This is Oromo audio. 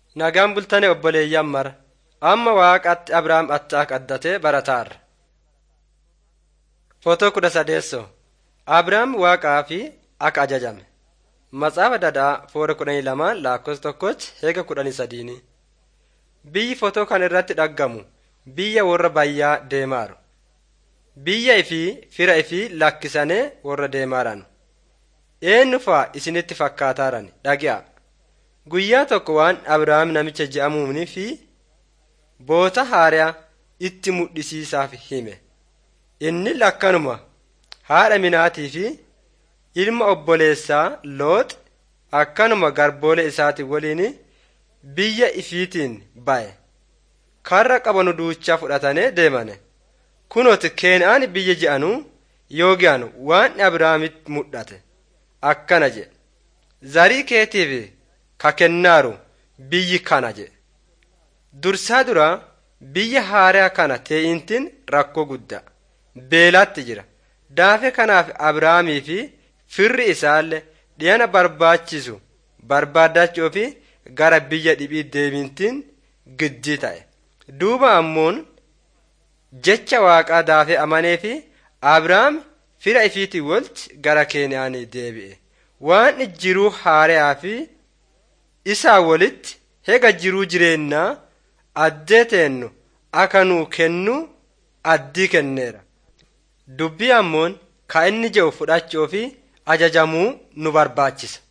Nagaan bultanii obboleeyyan mara. Amma waaqatti Abrahaam attaa qaddatee barataarra. Footoo kudha sadeessoo. Abrahaam waaqaa fi akka ajajame. Matsaafa dadaa foora kudhanii lamaan lakkoofsa tokkochi heega kudhanii sadiini. Biyyi footoo kan irratti dhaggamu biyya warra bayyaa deemaaru. Biyya ifii fira ifii lakkisanii warra deemaaran. Eenyu fa'a isinitti fakkaataaran dhagi'a. Guyyaa tokko waan Abrahaam namicha je'amuunii fi boota haaraa itti mudhisiisaaf hime. Inni lakkanuma haadha minaatii fi ilma obboleessaa Loox akkanuma garboolee isaatii waliin biyya ifiitiin ba'e. Karra qabanu duuchaa fudhatanii deemane. Kunoti Keen'aan biyya je'anuu yoo ge'anu waan Abrahaamitti mudhate akkana jedhe. Zarii keetiif ka kennaaru biyyi kana jedhe. Dursaa duraa biyya haaraa kana teeyintiin rakkoo guddaa. Beelaatti jira. Daafe kanaaf Abrahaamii fi firri isaallee dhiyana barbaachisu barbaadachuu fi gara biyya dhibii deemintiin giddii ta'e. Duuba ammoon jecha waaqaa daafee amanee fi Abrahaam fira ifiitii walti gara Keenaanii deebi'e. Waan jiruu haaraa fi isaa walitti hega jiruu jireenyaa addee teennu akka nuu kennu addii kenneera. Dubbii ammoon ka inni jedhu fudhachuu fi ajajamuu nu barbaachisa.